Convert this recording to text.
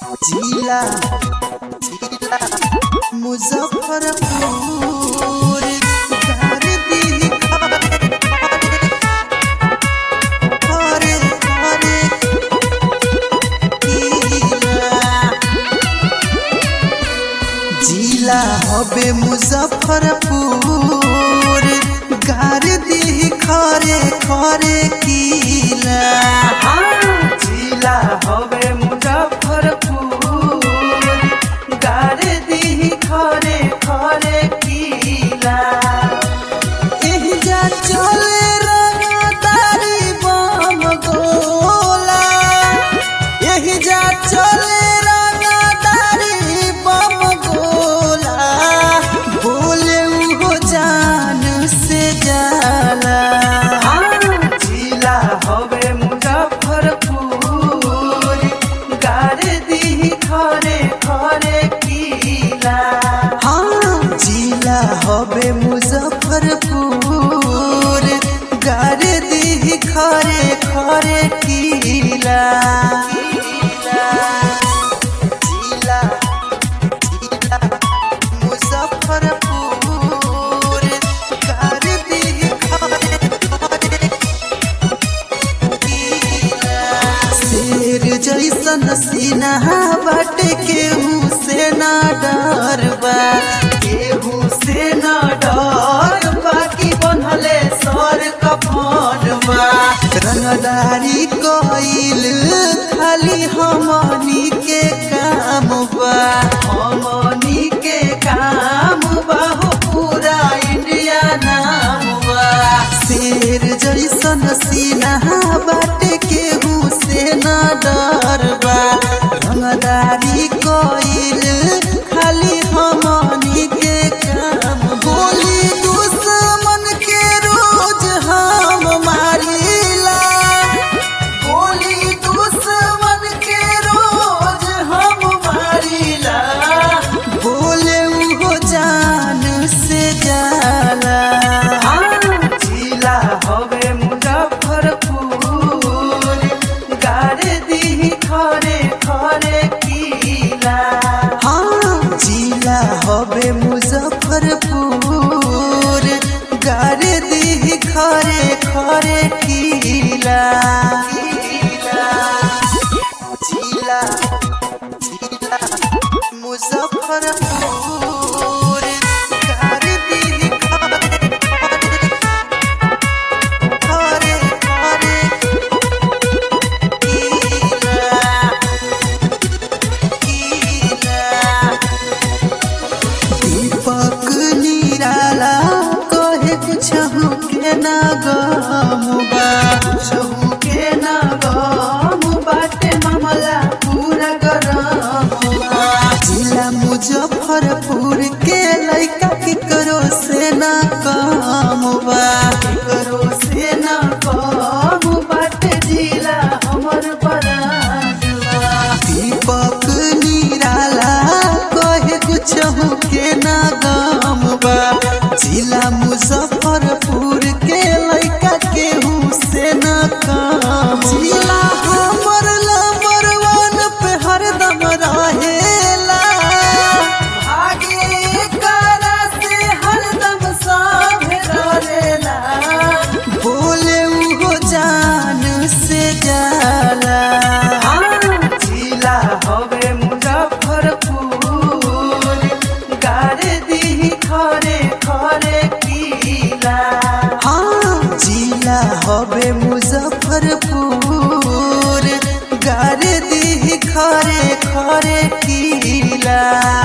जिला जिला मुजफ्फरपुर घर दी घरे घरे जिला हबे मुजफ्फरपुर गार दी खरे खरे किला जिला हबे मुजफ्फरपुर गार दी खरे खरे किला एहिजा चले रंगदारी बम गोला एहिजा चले रंगदारी बम गोला बोले उहो जान से जाला जिला हवे मुजफ्फरपुर गारे दी खरे खरे किला हाँ जिला हवे मुजफ्फरपुर गारे दी खरे खरे किला जिला जिला मुजफ्फरपुर गारे दी खरे खरे शेर जैसन सीना बाटे केहू से ना डरबा केहू से ना डर बाकी बनले सर कफनबा रंगदारी कइल खाली हमनी के काम बा हमनी के काम बा हो पूरा इंडिया नाम बा शेर जैसन सीना बाटे केहू से ना डरबा रंगदारी कइल खाली हमनी के काम बोली दुश्मन के रोज हम मारिला बोली दुश्मन के रोज हम मारिला बोले उहो जान से जाला जिला हवे मुजफ्फरपुर गारे दी खरे खरे किला हाँ जिला हवे मुजफ्फरपुर गारे दी खरे खरे किला जिला जिला मुजफ्फरपुर गारे दी खरे खरे खरे किला दीपक निराला कहे कुछ के ना गमुबा कुछ के ना गम बाटे मामला पूरा गरमुबा जिला मुजफ्फरपुर के लइका के करो से ना कमुबा करो से ना कम बाटे जिला हमर बराजुबा दीपक निराला कहे कुछ के ना गम बा जिला मुजफ्फरपुर के लइका केहू से ना कम जिला हमर नंबर वन पे हरदम रहेला भागे करा से हरदम सब डरेला बोले उहो जान से जाला जिला हवे मुजफ्फरपुर गारे दी खरे खरे किला हाँ जिला हवे मुजफ्फरपुर गारे दी खरे खरे किला